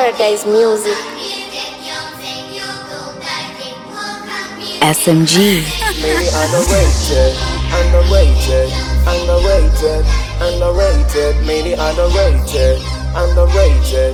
Paradise Music. SMG. Maybe underrated, underrated, underrated, underrated, maybe underrated, underrated.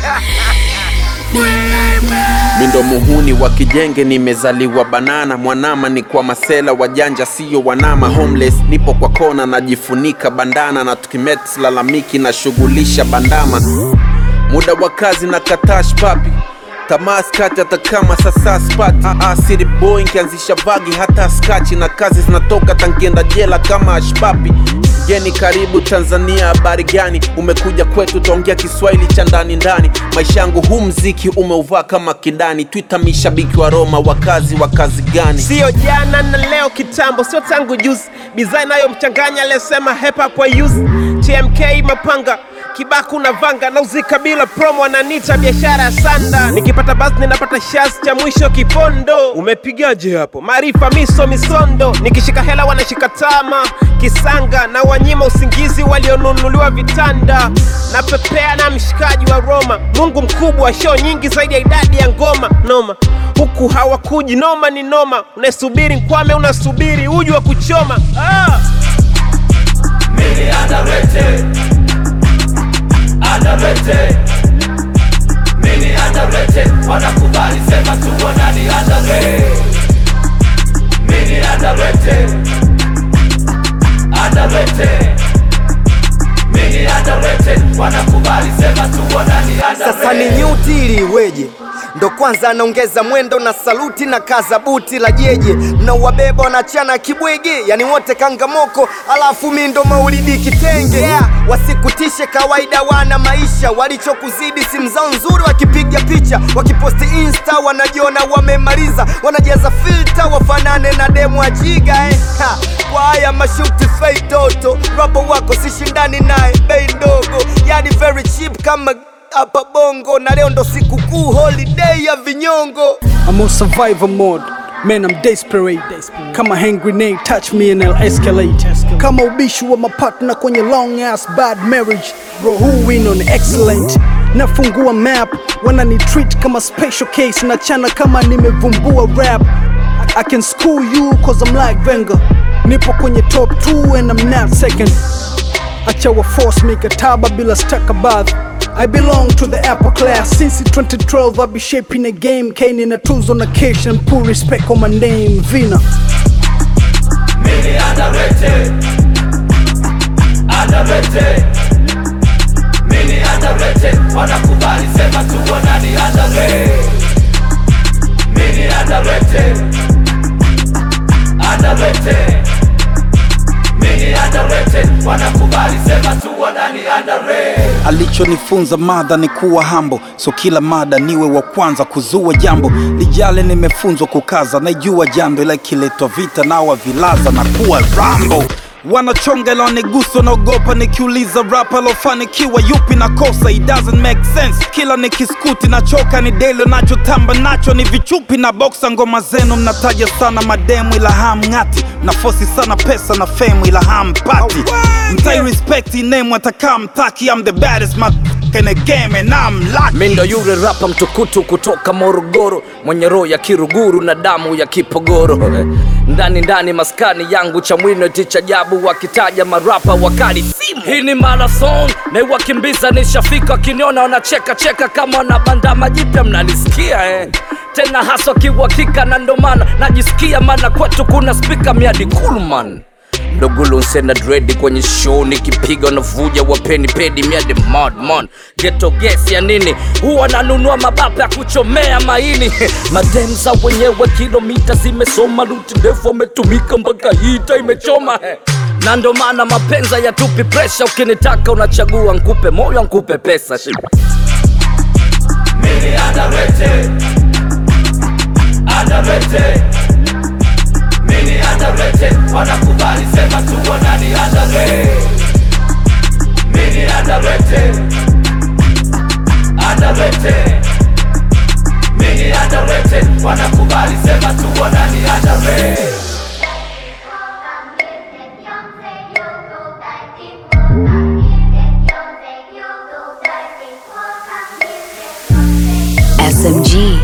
Mi ndo muhuni wa kijenge, nimezaliwa banana. Mwanama ni kwa masela wajanja, siyo wanama. Homeless nipo kwa kona, najifunika bandana na tukimet lalamiki na shughulisha bandama. Muda wa kazi na katash papi tamaa skati hata kama sasa spati ah, ah, city boy nkianzisha vagi hata skachi na kazi zinatoka tankienda jela kama ashpapi geni karibu tanzania habari gani umekuja kwetu taongea kiswahili cha ndani ndani maisha yangu huu mziki umeuvaa kama kidani twitter mishabiki wa roma wakazi wa kazi gani Sio jana na leo kitambo, sio tangu juzi. Design nayo mchanganya aliyesema hip hop wa use TMK mapanga kibaku na vanga nauzika bila promo, ananiita biashara ya sanda. Nikipata basi ninapata shas cha mwisho kipondo. Umepigaje hapo? Maarifa miso misondo, nikishika hela wanashika tama kisanga na wanyima usingizi walionunuliwa vitanda. Na pepea na mshikaji wa Roma, Mungu mkubwa, show nyingi zaidi ya idadi ya ngoma noma huku hawakuji noma ni noma unasubiri nkwame unasubiri uji wa kuchoma ah! Mini underrated Underrated Mini underrated Wanakubali sema tu wanani underrated Mini underrated Underrated Mini underrated Wanakubali sema tu wanani underrated Sasa ni nyuti ili iweje? Ndo kwanza anaongeza mwendo na saluti na kaza buti la jeje, mnauwabeba wanachana kibwege, yani wote kangamoko, alafu mi ndo maulidi kitenge. Yeah, wasikutishe kawaida, wana maisha walichokuzidi, simu zao nzuri, wakipiga picha wakiposti insta, wanajiona wamemaliza, wanajaza filter wafanane na demu ajiga eh. Ha, kwa haya mashuti fake toto, rapa wako sishindani naye, bei ndogo, yani very cheap kama hapa bongo na leo ndo siku kuu holiday ya vinyongo I'm on survivor mode. Man, I'm desperate. Kama hand grenade, touch me and I'll escalate. Kama ubishi wa mapartner kwenye long ass bad marriage. Bro, who win on excellent? Nafungua map, wanani treat kama special case. Nachana kama nimevumbua rap. I can school you cause I'm like Wenger. Nipo kwenye top 2 and I'm not second. Acha wa force mikataba bila stakabadhi I belong to the upper class since 2012 I be shaping a game Kane na tuzo na cash and put respect on my name Vina Mini underrated Underrated Mini underrated Wanakubali sema tu wanani underrated Mini underrated Underrated Mini underrated Wanakubali sema tu wanani underrated alichonifunza madha ni kuwa hambo, so kila mada niwe wa kwanza kuzua jambo. Lijale nimefunzwa kukaza, naijua jambo, ila ikiletwa vita nawa vilaza na kuwa rambo wanachonga ila wanigusa, naogopa nikiuliza rapa alofanikiwa yupi na kosa, it doesn't make sense. Kila nikiskuti nachoka, ni delo nachotamba nacho ni vichupi na boksa. Ngoma zenu mnataja sana mademu, ila hamng'ati, mnafosi sana pesa na fame, ila hampati. Mtai respect inemu atakaa mtaki, I'm the baddest motherfucker in the game and I'm lucky. Mi ndo yule rapa mtukutu kutoka Morogoro, mwenye roho ya kiruguru na damu ya kipogoro. Ndani ndani maskani yangu cha mwino ticha jabu, wakitaja marapa wakali simu. Hii ni marathon na wakimbiza nishafika, wakiniona wanacheka cheka kama wanabandama jipya, mnanisikia eh? tena haswa kiuhakika, na ndo maana najisikia, maana kwetu kuna spika miadi Kulman Ndogulu nsena dredi kwenye show nikipiga navuja wapeni pedi miade madman geto ges ya nini huwa nanunua mabapa ya kuchomea maini mademza wenyewe kilomita zimesoma ruti ndefu wametumika mpaka hita imechoma he. na ndo maana mapenza ya tupi presha ukinitaka unachagua nkupe moyo nkupe pesa Mini underrated Underrated Mini underrated Wanakubali sema tu wanani underrated Mini underrated Underrated Mini underrated Wanakubali sema tu wanani underrated Music. SMG.